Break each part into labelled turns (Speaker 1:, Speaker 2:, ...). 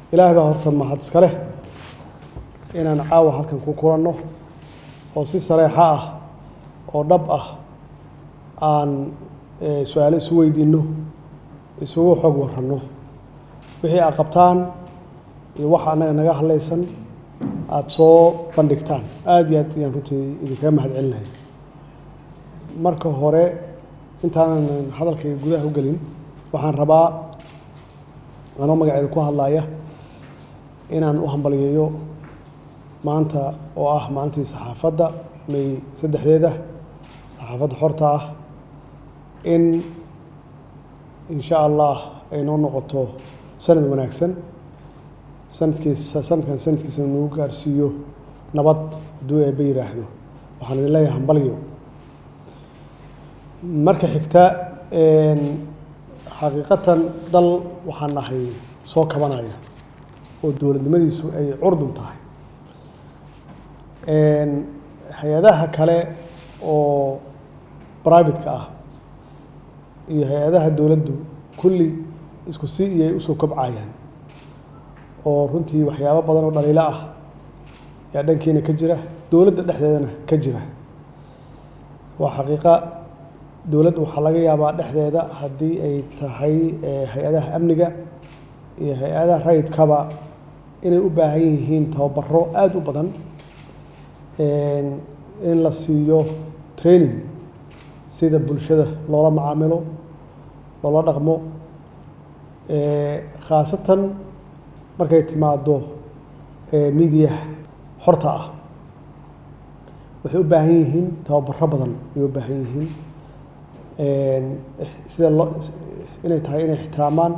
Speaker 1: ilaahay baa horta mahad iska leh inaan caawa halkan ku kulanno oo si sareexa ah oo dhab ah aan su-aalo isu weydiinno isugu xog waranno wixii aad qabtaan iyo waxa annaga naga hadlaysan aada soo bandhigtaan aada iyo aad ayaan runtii idinkaga mahad celinahay marka hore intaanan hadalkayga gudaha u gelin waxaan rabaa anoo magaceeda ku hadlaaya inaan u hambaliyeeyo maanta oo ah maalintii saxaafadda may saddexdeeda saxaafadda xorta ah in insha allah ay noo noqoto sanad wanaagsan sanadkiisa sanadkan sanadkiisa nagu gaarsiiyo nabad hadduu eebba yidhaahdo waxaan idin leeyahay hambalyo marka xigta xaqiiqatan dal waxaan nahay soo kabanaya oo dowladnimadiisu ay curdun tahay hay-adaha kale oo private-ka ah iyo hay-adaha dowladdu kulli isku si iyay usoo kobcayaan oo runtii waxyaabo badan oo dhaliilo ah yaa dhankiina ka jira dowladda dhexdeedana ka jira waa xaqiiqa dowladda waxaa laga yaabaa dhexdeeda haddii ay tahay hay-adaha amniga iyo hay-adaha rayidkaba inay u baahan yihiin tababaro aada u badan in la siiyo training sida bulshada loola macaamilo loola dhaqmo khaasatan markay timaado midiyaha xorta ah waxay u baahan yihiin tababaro badan ayay u baahan yihiin sida loo inay tahay inay ixtiraamaan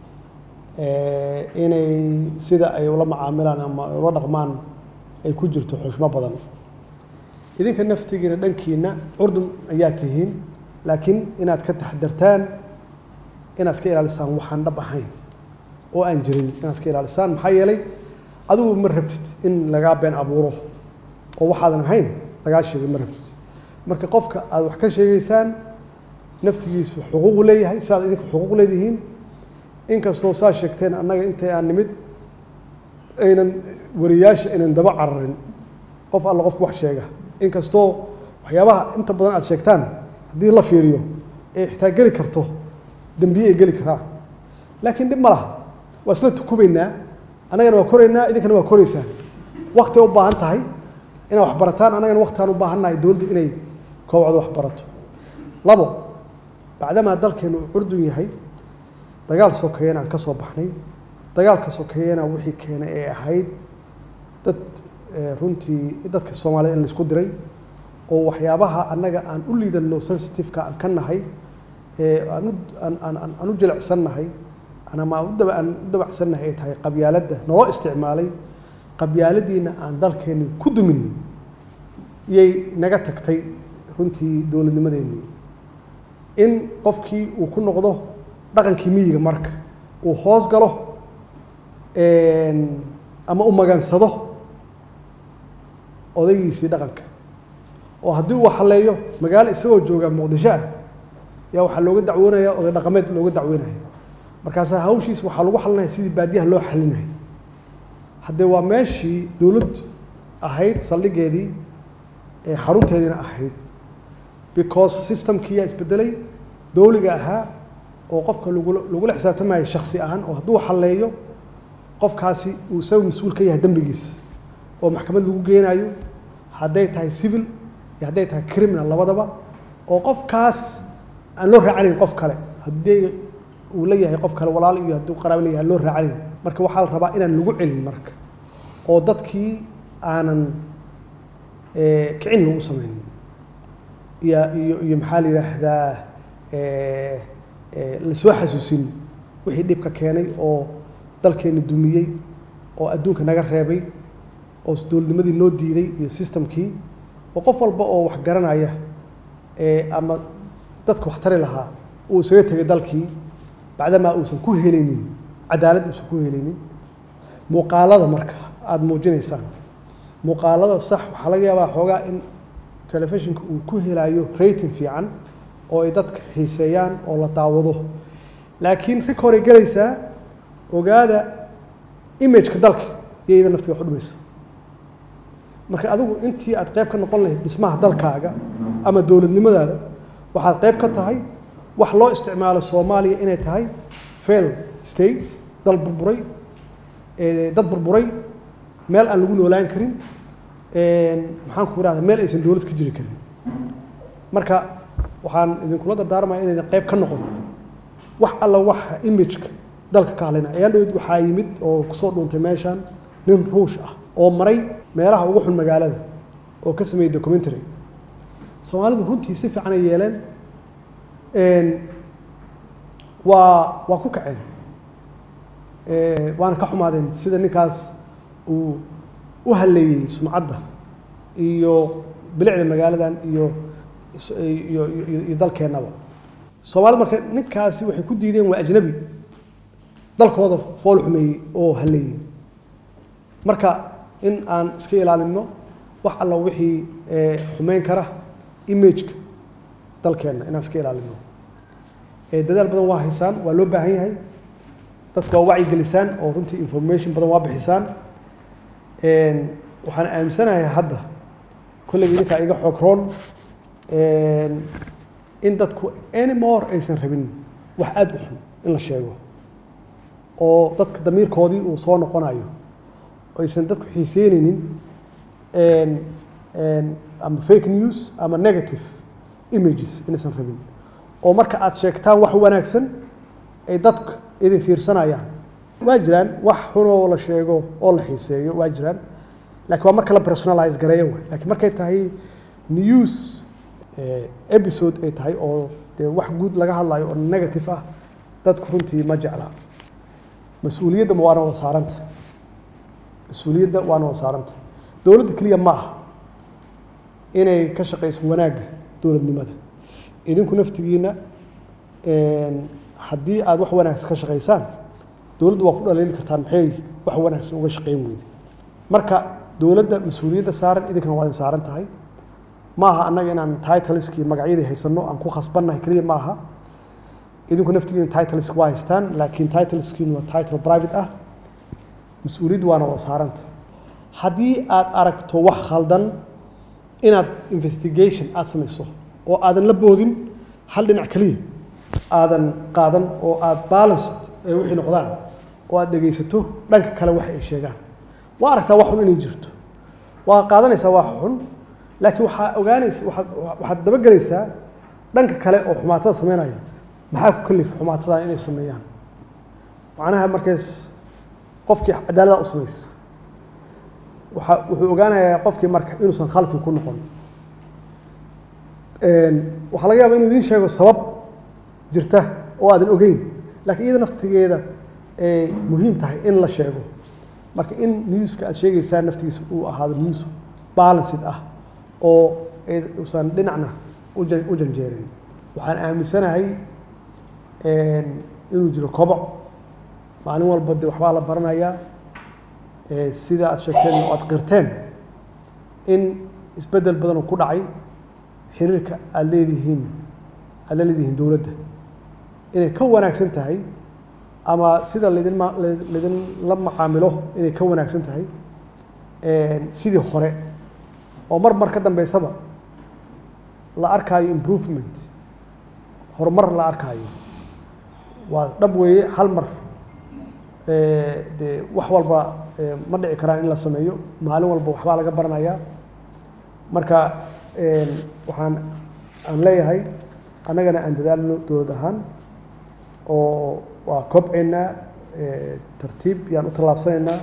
Speaker 1: inay sida ay ula macaamilaan ama ay ula dhaqmaan ay ku jirto xushmo badan idinka naftigiina dhankiina curdun ayaa tihiin laakiin inaad ka taxadartaan inaad iska ilaalisaan waxaan dhab ahayn oo aan jirin inaad iska ilaalisaan maxaa yeelay adigu ma rabtid in lagaa been abuuro oo waxaadan ahayn lagaa sheegay ma rabtid marka qofka aad wax ka sheegaysaan naftigiisu xuquuqu leeyahay siaad idinka xuquuq leedihiin inkastoo saa sheegteen annaga intay aan nimid aynan wariyaasha aynan daba cararin qof alla qofku wax sheega inkastoo waxyaabaha inta badan aad sheegtaan haddii la fiiriyo ee xitaa geli karto dembiye ay geli karaa laakiin dhib ma laha waa isla tukubaynaa annagana waa koraynaa idinkana waa koraysaan wakti u baahan tahay inaad wax barataan annagana waktiaan u baahan nahay dowladdu inay koobcdo wax barato labo bacdamaa dalkeenu uu curdun yahay dagaal sokeeyana aan ka soo baxnay dagaalka sokeeyana wixii keenay ee ahayd dad runtii dadka soomaaliyed in laisku diray oo waxyaabaha annaga aan u liidanno sensitiveka aan ka nahay ee aan u aan aan aan u jilicsannahay ama aan u daba aan u dabacsannahay ay tahay qabyaaladda naloo isticmaalay qabyaaladiina aan dalkeenni ku duminay iyay naga tagtay runtii dowladnimadeennii in qofkii uu ku noqdo dhaqankii miyiga marka uu hoos galo ama u magansado odaygiisii dhaqanka oo haddii uu haleeyo magaalo isagoo jooga muqdisho ah yaa waxaa looga dacwoonaya oday dhaqameed looga dacweynaya markaasaa hawshiis waxaa lagu xalinaya sidii baadiyaha loo xalinaya haddee waa meeshii dowlad ahayd saldhigeedii xarunteediina ahayd because systemkiiyaa isbedelay dowliga ahaa oo qofka lagula lagula xisaabtamayo shaksi ahaan oo hadduu xalleeyo qofkaasi uu isaga mas-uul ka yahay dembigiisa oo maxkamad lagu geenayo hadday tahay civil iyo hadday tahay criminal labadaba oo qofkaas aan loo raacanayn qof kale haddii uu leeyahay qof kale walaal iyo hadduu qaraabo leeyahay aan loo raacanayn marka waxaa la rabaa inaan lagu celin marka oo dadkii aanan kicin lagu samaynin iyo iyo iyo maxaa la yidhaahdaa lasoo xasuusin wixii dhibka keenay oo dalkeena dumiyey oo adduunka naga reebay oo dowladnimadii noo diiday iyo systemkii oo qof walba oo wax garanaya ama dadka wax tari lahaa uu isaga tegay dalkii bacdamaa uusan ku helaynin cadaalad uusan ku helaynin muuqaalada marka aada muujinaysaan muuqaalada sax waxaa laga yaabaa xoogaa in telefishinka uu ku helayo rating fiican oo ay dadka xiiseeyaan oo la daawado laakiin rig horay gelaysaa ogaada imageka dalka iyo iyada naftiga wax u dhimaysa marka adigu intii aad qayb ka noqon lahayd dhismaha dalkaaga ama dowladnimadaada waxaad qayb ka tahay wax loo isticmaalo soomaaliya inay tahay fail state dal burburay dad burburay meel aan lagu noolaan karin maxaan ku irahda meel aysan dowlad ka jiri karin marka waxaan idinkula dardaarmaya inaydan qayb ka noqon wax alla waxa imageka dalka ka hadlayna ayaan dhawed waxaa yimid oo kusoo dhuuntay meeshan nin ruush ah oo maray meelaha ugu xun magaalada oo ka sameeyey documentary soomaalidu runtii si fiican ay yeeleen waa waa ku kaceen waana ka xumaadeen sida ninkaas uu u halleeyey sumcadda iyo bilicda magaaladan iyo iyo iyo dalkeennaba soomaalida marka ninkaasi waxay ku diideen waa ajnabi dalkooda fool xumeeyey oo halleeyey marka in aan iska ilaalinno wax alla wixii xumeyn kara imageka dalkeenna inaan iska ilaalinno dadaal badan waa haysaan waa loo baahan yahay dadka waa wacyi gelisaan oo runtii information badan waa bixisaan waxaan aaminsanahay hadda kolleyga idinkaa iga xoog roon in dadku anymore aysan rabin wax aada u xun in la sheego oo dadka damiirkoodii uu soo noqonayo aysan dadku xiiseyneynin ama fake news ama negative images inaysan rabin oo marka aada sheegtaan wax wanaagsan ay dadka idin fiirsanayaan waa jiraan wax xunoo la sheego oo la xiiseeyo waa jiraan lakiin waa marka la personalize gareeyo waay lakiin markay tahay news episode ay tahay oo dee wax guud laga hadlayo oo negative ah dadku runtii ma jecla mas-uuliyadda waana wada saaranta mas-uuliyadda waana wada saaranta dowladda keliya ma aha inay ka shaqayso wanaagga dowladnimada idinku naftigiina haddii aada wax wanaagsan ka shaqaysaan dowladda waa ku dhaliili kartaan maxay wax wanaagsan uga shaqayn weyde marka dowladda mas-uuliyadda saaran idinkana waa idin saaran tahay ma aha annaga inaan titleskii magacyadii haysanno aan ku khasbannahay keliya ma aha idinku naftigiina titlesk waa haystaan laakiin titleskiinu waa title private ah mas-uuliyadda waana wada saaranta haddii aad aragto wax khaldan inaad investigation aada samayso oo aadan la boodin hal dhinac keliya aadan qaadan oo aada balanced ay wixii noqdaan oo aada dhegaysato dhanka kale wax ay sheegaan waa aragtaa wax xun inay jirto waa qaadanaysaa wax xun laakiin waxaa ogaanaysa waaad waxaad dabagelaysaa dhanka kale oo xumaatada sameynaya maxaa ku kalifa xumaatadan inay sameeyaan macnaha markays qofkii cadaalada u samaysa waa wuxuu ogaanayaa qofkii marka inuusan khaladkii ku noqon waxaa laga yaaba inuu idiin sheego sabab jirta oo aadan ogeyn lakiin iyada naftigeeda ay muhiim tahay in la sheego marka in newska aad sheegeysaan naftigiisa uu ahaado news balanced ah oo uusan dhinacna u janjeerin waxaan aaminsanahay inuu jiro koboc maalin walba de waxbaa la baranayaa sida aad sheegteen oo aad qirteen in isbeddel badan oo ku dhacay xiriirka aada leedihiin aad la leedihiin dowladda inay ka wanaagsan tahay ama sida laydin ma laydinla macaamilo inay ka wanaagsan tahay sidii hore oo mar mar ka dambeysaba la arkaayo improvement horumar la arkaayo waa dhab weeye hal mar dee wax walba ma dhici karaan in la sameeyo maalin walba waxbaa laga baranayaa marka waxaan aan leeyahay annagana aan dadaalno dowlad ahaan oo waa kobceynaa tartiib yaan u tallaabsanaynaa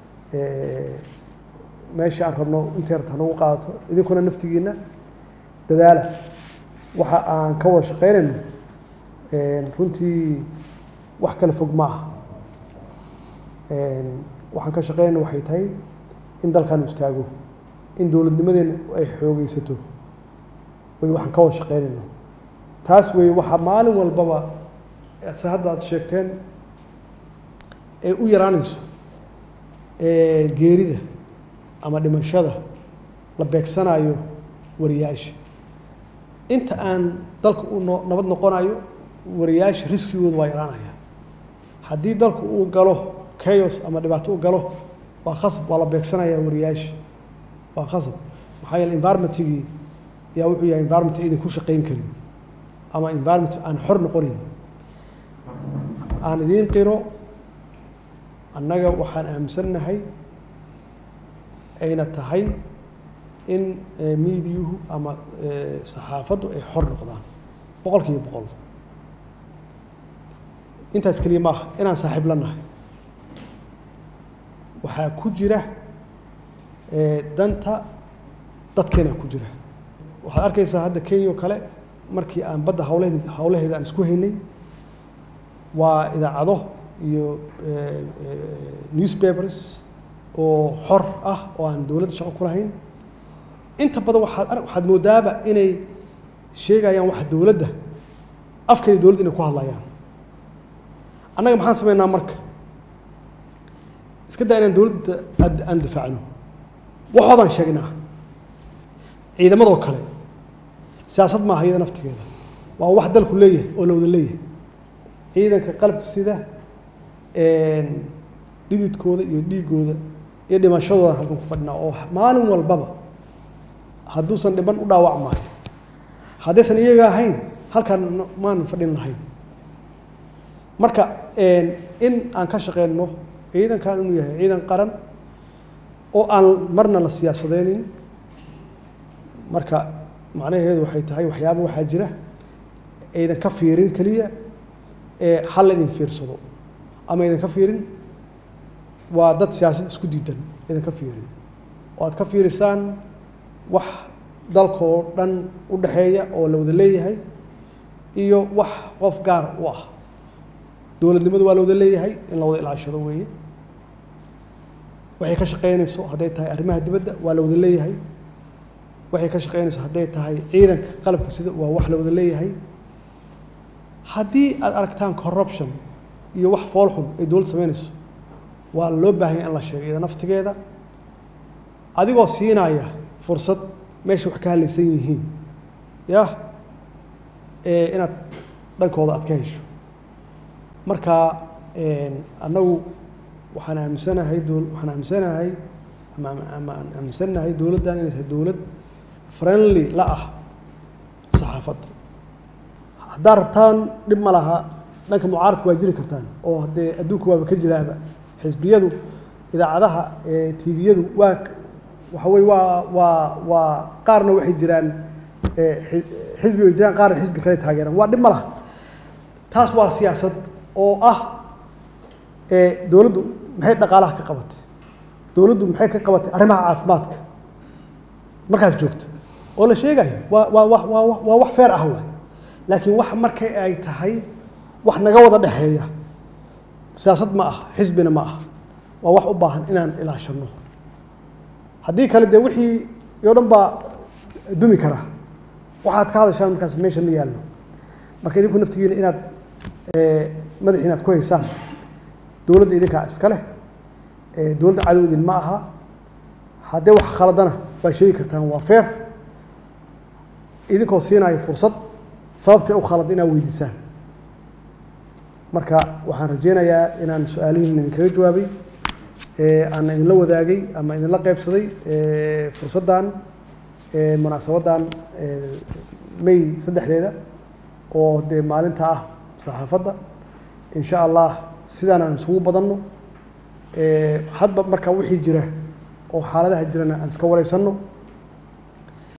Speaker 1: meesha aan rabno intay rabta hanagu qaadato idinkuna naftigiina dadaala waxa aan ka wada shaqeynayno runtii wax kala fog ma aha waxaan ka shaqeynayna waxay tahay in dalkan istaago in dowladnimadeena ay xoogeysato way waxaan ka wada shaqeynayno taas wey waxaa maalin walbaba se hadda aad sheegteen ay u yaraanayso geerida ama dhimashada la beegsanayo wariyaasha inta aan dalka u no nabad noqonayo wariyaasha riskigooda waa yaraanaya haddii dalku uu galo chaos ama dhibaato u galo waa khasab waa la beegsanayaa wariyaasha waa khasab maxaa yeele environmentigii yaa wuxuu yahay environment aydan ku shaqayn karin ama environment aan xor noqonin aan idiin qiro annaga waxaan aaminsannahay ayna tahay in miidiyuhu ama saxaafaddu ay xor noqdaan boqol kiiba boqol intaas keliya maaha inaan saaxiib la nahay waxaa ku jira danta dadkeena ku jira waxaad arkaysaa hadda kenya oo kale markii aan badda hawle hawlaheeda aan isku haynay waa idaacado iyo newspapers oo xor ah oo aan dowladda shaqo ku lahayn inta badan waxaad waxaad moodaaba inay sheegayaan waxa dowladda afkeeda dowladda inay ku hadlayaan annaga maxaan sameynaa marka iska daa inaan dowladda aan difaacno waxoodaan sheegnaa ciidamadoo kale siyaasad maaha iyada naftigeeda waa wax dalku leeyahay oo la wada leeyahay ciidanka qalabka sida dhididkooda iyo dhiigooda iyo dhimashadooda halkan ku fadhinaa oo maalin walbaba hadduusan dhiban u dhaawac maayo haddaysan iyaga ahayn halkaan maanan fadhin lahayn marka in aan ka shaqeyno ciidankan inuu yahay ciidan qaran oo aan marna la siyaasadeynin marka macnaheedu waxay tahay waxyaaba waxaa jira aydan ka fiirin keliya ee hal idin fiirsado ama aydan ka fiirin waa dad siyaasad isku diidan aydan ka fiirin oo aad ka fiirisaan wax dalka oo dhan u dhexeeya oo la wada leeyahay iyo wax qof gaar u ah dowladnimadu waa la wada leeyahay in la wada ilaashado weeye waxay ka shaqeynayso hadday tahay arrimaha dibadda waa la wada leeyahay waxay ka shaqeynayso hadday tahay ciidanka qalabka sida waa wax la wada leeyahay haddii aad aragtaan corruption iyo wax foolxun ay dowladda sameynayso waa loo baahanya in la sheego iyada naftigeeda adigoo siinaya fursad meesha wax ka hadlaysan yihiin yah inaad dhankooda aad ka hesho marka annagu waxaan aaminsanahay dowl waxaan aaminsanahay ama ama aan aaminsanahay dowladdan inay tahay dowlad friendly la ah saxaafadda haddaad rabtaan dhib ma laha dhanka mucaaradka waa jiri kartaan oo haddee adduunka waaba ka jiraaba xisbiyadu idaacadaha tviyadu waa waxa weye waa waa waa qaarna waxay jiraan xisbi way jiraan qaarna xisbi kale taageeraan waa dhib ma laha taas waa siyaasad oo ah dowladdu maxay dhaqaalaha ka qabatay dowladdu maxay ka qabatay arrimaha caafimaadka markaas joogto oo la sheegayo waa waa wa waa waa wax feer ah waay laakiin wax markay ay tahay wax naga wada dhexeeya siyaasad ma ah xisbina ma ah waa wax u baahan inaan ilaashano haddii kale dee wixii oo dhan baa dumi kara waxaad ka hadashaan markaas meesha ma yaallo marka idinku naftigiina inaad madaxi inaad ku haysaan dowladda idinkaa iska leh dowladda cadow idin ma aha haddee wax khaladana waa sheegi kartaan waa feer idinkoo siinaya fursad sababtay u khalad inaad weydiisaan marka waxaan rajeynayaa inaan su-aalihiin idinkaga jawaabay aan idinla wadaagay ama idinla qeybsaday fursaddan munaasabaddan may saddexdeeda oo dee maalinta ah saxaafadda in sha allah sidaan aan isugu badanno hadba marka wixii jira oo xaaladaha jirana aan iska wareysanno